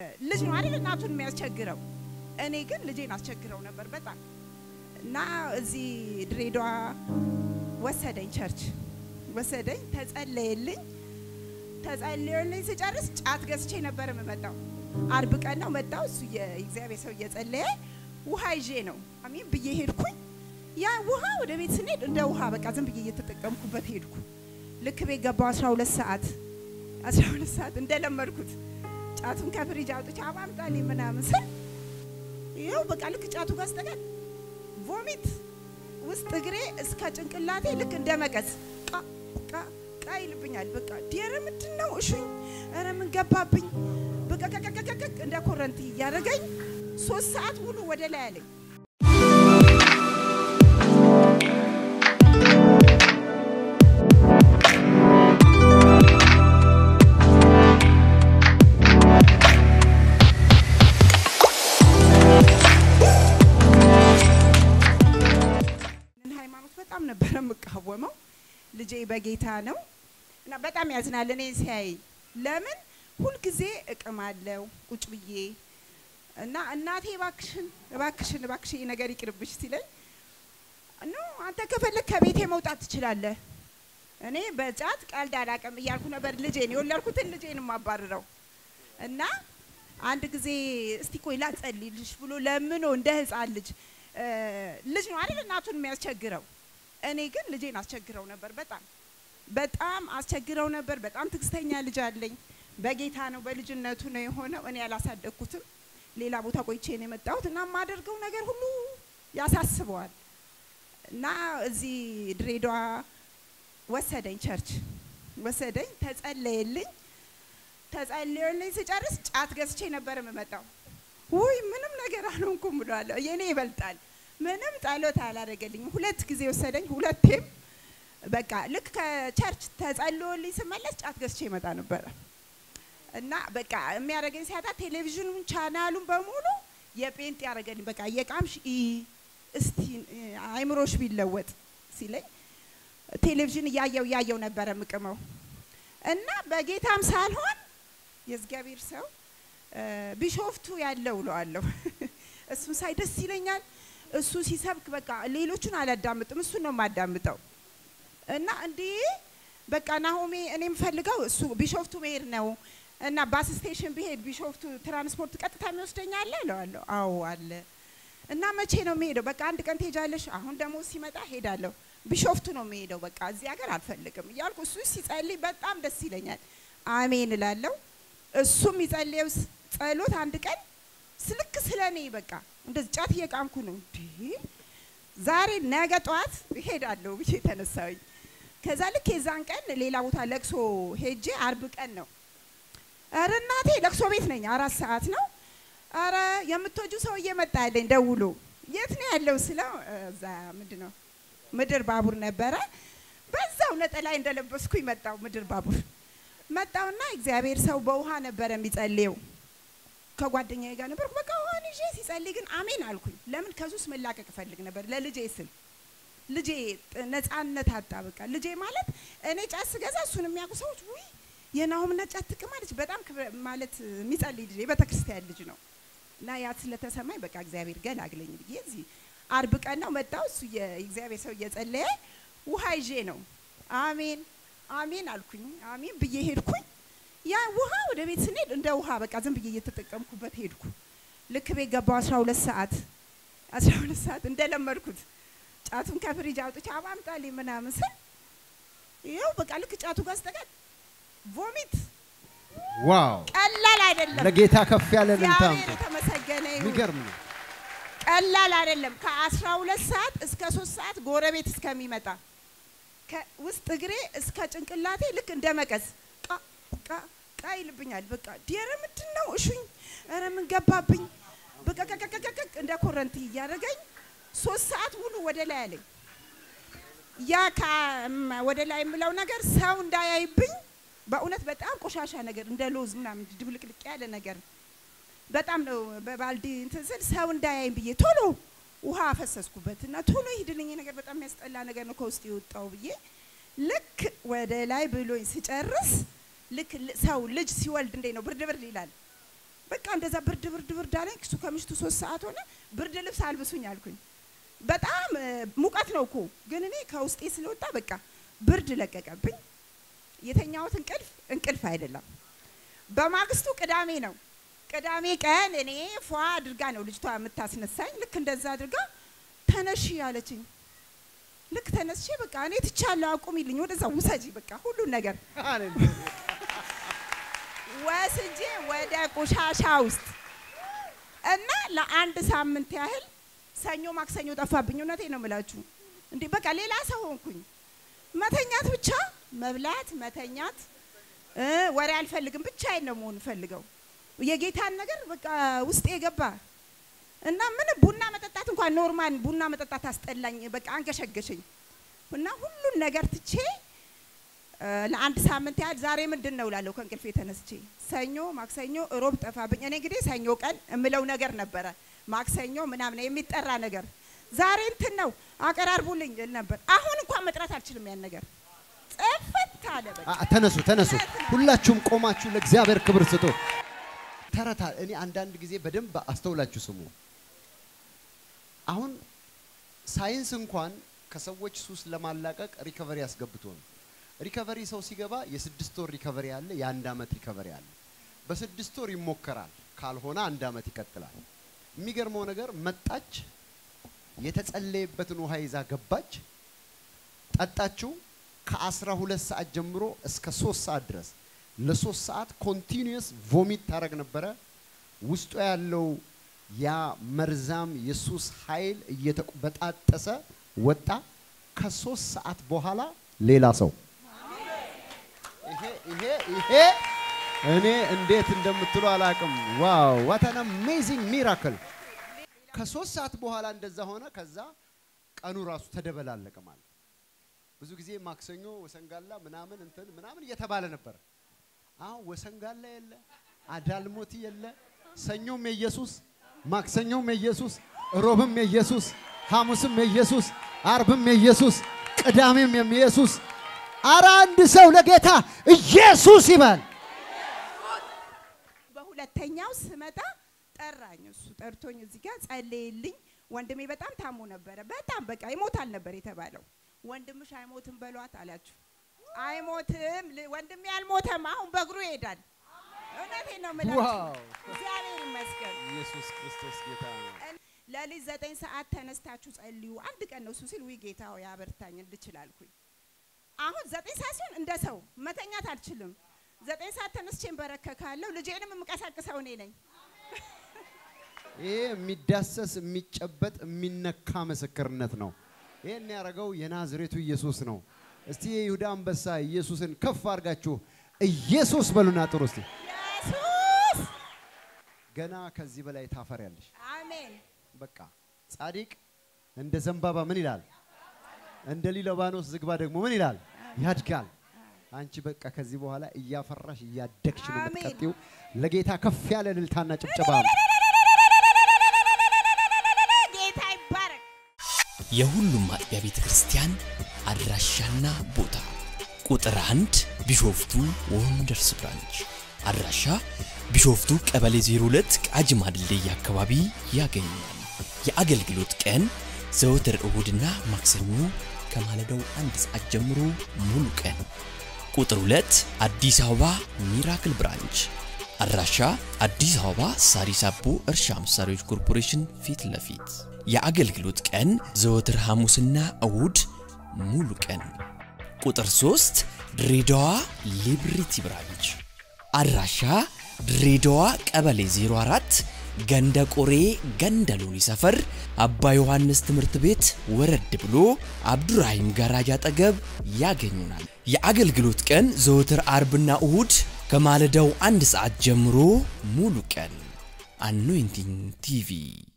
ልጅ ነው አይደል እናቱን የሚያስቸግረው። እኔ ግን ልጄን አስቸግረው ነበር በጣም እና እዚህ ድሬዳዋ ወሰደኝ፣ ቸርች ወሰደኝ፣ ተጸለየልኝ። ተጸለየልኝ ስጨርስ ጫት ገዝቼ ነበር የምመጣው። አርብ ቀን ነው መጣው። እሱ የእግዚአብሔር ሰው እየጸለየ ውሃ ይዤ ነው አሜን ብዬ ሄድኩኝ። ያ ውሃ ወደ ቤት ስንሄድ እንደ ውሃ በቃ ዝም ብዬ እየተጠቀምኩበት ሄድኩ። ልክ ቤት ገባው 12 ሰዓት 12 ሰዓት እንደለመድኩት ጫቱን ከፍሪጅ አውጥቼ አባምጣልኝ ምናምን ስል ይኸው በቃ ልክ ጫቱ ጋር ስጠቀም ቮሚት ውስጥ እግሬ እስከ ጭንቅላቴ ልክ እንደ መቀስ ቃ ቃ ቃ ይልብኛል። በቃ ዲረ ምንድን ነው እሹኝ፣ ኧረ ምን ገባብኝ፣ በቃ ቀቀቀቀቅ እንደ ኮረንቲ እያደረገኝ ሶስት ሰዓት ሙሉ ወደ ላይ አለኝ። ሃይማኖት በጣም ነበረ የምቃወመው። ልጄ በጌታ ነው እና በጣም ያዝናል እኔ ሲያይ። ለምን ሁልጊዜ እቅማለሁ ቁጭ ብዬ እና እናቴ እባክሽን እባክሽን እባክሽ ይሄ ነገር ይቅርብሽ ሲለኝ ኖ አንተ ከፈለግ ከቤቴ መውጣት ትችላለህ፣ እኔ በጫት ቀልድ አላውቅም እያልኩ ነበር ልጄን የወለድኩትን ልጄን የማባርረው እና አንድ ጊዜ እስቲ ቆይ ላጸልይልሽ ብሎ ለምኖ እንደ ህፃን ልጅ ልጅ ነው አይደል እናቱን የሚያስቸግረው። እኔ ግን ልጄን አስቸግረው ነበር በጣም በጣም አስቸግረው ነበር። በጣም ትዕግስተኛ ልጅ አለኝ። በጌታ ነው በልጅነቱ ነው የሆነው። እኔ አላሳደግኩትም። ሌላ ቦታ ቆይቼ ነው የመጣሁት እና የማደርገው ነገር ሁሉ ያሳስበዋል እና እዚህ ድሬዳዋ ወሰደኝ፣ ቸርች ወሰደኝ፣ ተጸለየልኝ። ተጸለየልኝ ስጨርስ ጫት ገዝቼ ነበር የምመጣው። ውይ ምንም ነገር አልሆንኩም ብሏለሁ። የኔ ይበልጣል። ምንም ጸሎት አላደረገልኝም። ሁለት ጊዜ ወሰደኝ። ሁለቴም በቃ ልክ ከቸርች ተጸልዮልኝ ስመለስ ጫት ገዝቼ ይመጣ ነበረ እና በቃ የሚያደርገኝ ሲያጣ ቴሌቪዥኑን ቻናሉን በሙሉ የጴንጤ ያደረገልኝ። በቃ የቃምሽ እስቲ አይምሮሽ ቢለወጥ ሲለኝ ቴሌቪዥን እያየው እያየው ነበረ ምቅመው እና በጌታም ሳልሆን የእግዚአብሔር ሰው ቢሾፍቱ ያለው እለዋለሁ። እሱን ሳይ ደስ ይለኛል። እሱ ሲሰብክ በቃ ሌሎቹን አላዳምጥም፣ እሱን ነው የማዳምጠው። እና እንዴ በቃ ናሆሜ እኔ የምፈልገው እሱ ቢሾፍቱ መሄድ ነው እና ባስ ስቴሽን ብሄድ ቢሾፍቱ ትራንስፖርት ቀጥታ የሚወስደኝ አለ እለዋለሁ። አዎ አለ። እና መቼ ነው የሚሄደው? በቃ አንድ ቀን ትሄጃለሽ። አሁን ደግሞ ሲመጣ ሄዳለሁ። ቢሾፍቱ ነው የሚሄደው። በቃ እዚህ ሀገር አልፈልግም እያልኩ እሱ ሲጸልይ በጣም ደስ ይለኛል። አሜን እላለሁ። እሱም ይጸልየው ጸሎት አንድ ቀን ስልክ ስለ እኔ በቃ እንደዚህ ጫት እየቃምኩ ነው እንዴ ዛሬ ነገ ጠዋት እሄዳለሁ ብዬ ተነሳሁኝ። ከዛ ልክ የዛን ቀን ሌላ ቦታ ለቅሶ ሄጄ አርብ ቀን ነው። ኧረ እናቴ ለቅሶ ቤት ነኝ፣ አራት ሰዓት ነው። ኧረ የምትወጁ ሰውዬ መጣ ያለኝ ደውሎ የት ነው ያለው ስለው እዛ ምንድን ነው ምድር ባቡር ነበረ። በዛው ነጠላይ እንደለበስኩኝ መጣው ምድር ባቡር መጣውና እግዚአብሔር ሰው በውሃ ነበረ የሚጸልየው ከጓደኛዬ ጋር ነበርኩ። በቃ ውሃን ይዤ ሲጸልይ ግን አሜን አልኩኝ። ለምን ከሱስ መላቀቅ እፈልግ ነበር ለልጄ ስል ልጄ ነፃነት አጣ። በቃ ልጄ ማለት እኔ ጫት ስገዛ እሱን የሚያውቁ ሰዎች ውይ የናሆምና ጫት ትቅማለች በጣም ማለት የሚጸልይ ልጅ የቤተ ክርስቲያን ልጅ ነው እና ያ ስለተሰማኝ በቃ እግዚአብሔር ገላግለኝ ብዬ እዚህ አርብ ቀን ነው መጣው። እሱ የእግዚአብሔር ሰው እየጸለየ ውሃ ይዤ ነው አሜን አሜን አልኩኝ። አሜን ብዬ ሄድኩኝ። ያ ውሃ ወደ ቤት ስንሄድ እንደ ውሃ በቃ ዝም ብዬ እየተጠቀምኩበት ሄድኩ። ልክ ቤት ገባው 12 ሰዓት 12 ሰዓት እንደለመድኩት ጫቱን ከፍሪጅ አውጥቼ አባምጣልኝ ምናምን ስል ይኸው በቃ ልክ ጫቱ ጋር ስጠቀም ቮሚት ዋው! ቀላል አይደለም። ለጌታ ከፍ ያለ ልልታ እግዚአብሔር የተመሰገነ ይሁን። የሚገርም ነው። ቀላል አይደለም። ከአስራ ሁለት ሰዓት እስከ ሶስት ሰዓት ጎረቤት እስከሚመጣ ውስጥ እግሬ እስከ ጭንቅላቴ ልክ እንደ መቀስ ቃ ቃ ቃ ይልብኛል። በቃ ዲረ ምንድን ነው እሹኝ፣ ኧረ ምን ገባብኝ፣ በቃ ቀቀቀቀቅ እንደ ኮረንቲ እያደረገኝ ሶስት ሰዓት ሙሉ ወደ ላይ አለኝ። ያ ወደ ላይ የምለው ነገር ሰው እንዳያይብኝ በእውነት በጣም ቆሻሻ ነገር እንደ ሎዝ ምናምን ድብልቅልቅ ያለ ነገር በጣም ነው በባልዲ እንትን ስል ሰው እንዳያይም ብዬ ቶሎ ውሃ አፈሰስኩበት እና ቶሎ ይሄድልኝ ነገር በጣም የሚያስጠላ ነገር ነው ከውስጥ የወጣው ብዬ ልክ ወደ ላይ ብሎኝ ስጨርስ ልክ ሰው ልጅ ሲወልድ እንዴት ነው ብርድ ብርድ ይላል። በቃ እንደዛ ብርድ ብርድ ብርድ አለኝ። እሱ ከምሽቱ ሶስት ሰዓት ሆነ። ብርድ ልብስ አልብሱኝ አልኩኝ። በጣም እ፣ ሙቀት ነው እኮ ግን እኔ ከውስጤ ስለወጣ በቃ ብርድ ለቀቀብኝ። የተኛሁት እንቅልፍ እንቅልፍ አይደለም። በማግስቱ ቅዳሜ ነው። ቅዳሜ ቀን እኔ ፏ አድርጋ ነው ልጅቷ የምታስነሳኝ። ልክ እንደዛ አድርጋ ተነሺ አለችኝ። ልክ ተነስቼ በቃ እኔ ትቻለሁ፣ አቁሚልኝ፣ ወደዛ ውሰጂ፣ በቃ ሁሉን ነገር ወስጄ ወደ ቆሻሻ ውስጥ እና ለአንድ ሳምንት ያህል ሰኞ ማክሰኞ ጠፋብኝ። እውነቴ ነው የምላችሁ። እንዴ በቃ ሌላ ሰው ሆንኩኝ። መተኛት ብቻ መብላት፣ መተኛት እ ወሬ አልፈልግም። ብቻዬን ነው መሆን ፈልገው የጌታን ነገር በቃ ውስጤ የገባ እና ምን ቡና መጠጣት እንኳን ኖርማል ቡና መጠጣት አስጠላኝ። በቃ አንገሸገሸኝ እና ሁሉን ነገር ትቼ እ ለአንድ ሳምንት ያህል ዛሬ ምንድን ነው እላለሁ ከእንቅልፌ ተነስቼ ሰኞ፣ ማክሰኞ፣ እሮብ ጠፋብኝ። እኔ እንግዲህ ሰኞ ቀን እምለው ነገር ነበረ ማክሰኞ ምናምን የሚጠራ ነገር ዛሬ እንትን ነው አቀራርቡልኝ እል ነበር። አሁን እንኳን መጥራት አልችልም ያን ነገር ጽፍት አለ በቃ። አ- ተነሱ ተነሱ፣ ሁላችሁም ቆማችሁ ለእግዚአብሔር ክብር ስጡ። ተረታ እኔ አንዳንድ ጊዜ በደንብ አስተውላችሁ ስሙ። አሁን ሳይንስ እንኳን ከሰዎች ሱስ ለማላቀቅ ሪከቨሪ አስገብቶ ነው። ሪከቨሪ ሰው ሲገባ የስድስት ወር ሪከቨሪ አለ፣ የአንድ ዓመት ሪከቨሪ አለ። በስድስት ወር ይሞከራል፣ ካልሆነ አንድ ዓመት ይቀጥላል። የሚገርመው ነገር መጣች፣ የተጸለየበትን ውሃ ይዛ ገባች፣ ጠጣችው። ከአስራ ሁለት ሰዓት ጀምሮ እስከ ሶስት ሰዓት ድረስ ለሶስት ሰዓት ኮንቲኒየስ ቮሚት ታደረግ ነበረ። ውስጡ ያለው ያ መርዛም የሱስ ኃይል እየተበጣጠሰ ወጣ። ከሶስት ሰዓት በኋላ ሌላ ሰው ይሄ ይሄ ይሄ እኔ እንዴት እንደምትሉ አላቅም። ዋው ዋት አን አሜዚንግ ሚራክል። ከሶስት ሰዓት በኋላ እንደዛ ሆነ። ከዛ ቀኑ ራሱ ተደበላለቀ ማለት ብዙ ጊዜ ማክሰኞ ወሰንጋላ ምናምን እንትን ምናምን እየተባለ ነበር። አሁን ወሰንጋላ የለ፣ አዳልሞቲ የለ፣ ሰኞም የኢየሱስ ማክሰኞም የኢየሱስ ሮብም የኢየሱስ ሐሙስም የኢየሱስ አርብም የኢየሱስ ቅዳሜም የኢየሱስ። አረ አንድ ሰው ለጌታ ኢየሱስ ይባል። በሁለተኛው ስመጣ ጠራኝ። እሱ ጠርቶኝ እዚህ ጋር ጸለየልኝ። ወንድሜ በጣም ታሞ ነበረ። በጣም በቃ ይሞታል ነበር የተባለው። ወንድምሽ አይሞትም በሏት አላችሁ። አይሞትም ል- ወንድሜ አልሞተም። አሁን በእግሩ ይሄዳል። እውነቴን ነው የምላችሁ። ዋው! እግዚአብሔር ይመስገን። ኢየሱስ ክርስቶስ ጌታ ነው። ለሊት ዘጠኝ ሰዓት ተነስታችሁ ጸልዩ። አንድ ቀን ነው እሱ ሲል ውይ ጌታ ሆይ አበርታኝ እንድችል አልኩኝ። አሁን ዘጠኝ ሰዓት ሲሆን እንደ ሰው መተኛት አልችልም። ዘጠኝ ሰዓት ተነስቼ እንበረከካለሁ። ልጄንም የምቀሳቅሰው እኔ ነኝ። ይሄ የሚዳሰስ የሚጨበጥ የሚነካ ምስክርነት ነው። ይሄን ያደረገው የናዝሬቱ ኢየሱስ ነው። እስቲ የይሁዳ አንበሳ ኢየሱስን ከፍ አድርጋችሁ ኢየሱስ በሉና ጥሩ እስቲ። ኢየሱስ ገና ከዚህ በላይ ታፈሪያለሽ። አሜን። በቃ ጻድቅ እንደ ዘንባባ ምን ይላል? እንደ ሊባኖስ ዝግባ ደግሞ ምን ይላል? ያድጋል። አንቺ በቃ ከዚህ በኋላ እያፈራሽ እያደግሽ ነው አሜን። የምትቀጥይው። ለጌታ ከፍ ያለ እልልታና ጭብጨባ ጌታ ይባረክ። የሁሉም አጥቢያ ቤተ ክርስቲያን አድራሻና ቦታ ቁጥር አንድ ቢሾፍቱ ወንደርስ ብራንች አድራሻ ቢሾፍቱ ቀበሌ 02 ቃጂማ ድልድይ አካባቢ ያገኛል። የአገልግሎት ቀን ዘወትር እሁድና ማክሰኞ ከማለዳው አንድ ሰዓት ጀምሮ ሙሉ ቀን። ቁጥር 2 አዲስ አበባ ሚራክል ብራንች አድራሻ አዲስ አበባ ሳሪስ አቦ እርሻ መሳሪያዎች ኮርፖሬሽን ፊት ለፊት የአገልግሎት ቀን ዘወትር ሐሙስና እሁድ ሙሉ ቀን። ቁጥር 3 ድሬዳዋ ሊብሪቲ ብራንች አድራሻ ድሬዳዋ ቀበሌ 04 ገንደ ቆሬ ገንደ ሎኒ ሰፈር አባ ዮሐንስ ትምህርት ቤት ወረድ ብሎ አብዱራሂም ጋራጅ አጠገብ ያገኙናል። የአገልግሎት ቀን ዘወትር አርብና እሁድ ከማለዳው አንድ ሰዓት ጀምሮ ሙሉ ቀን። አኖይንቲንግ ቲቪ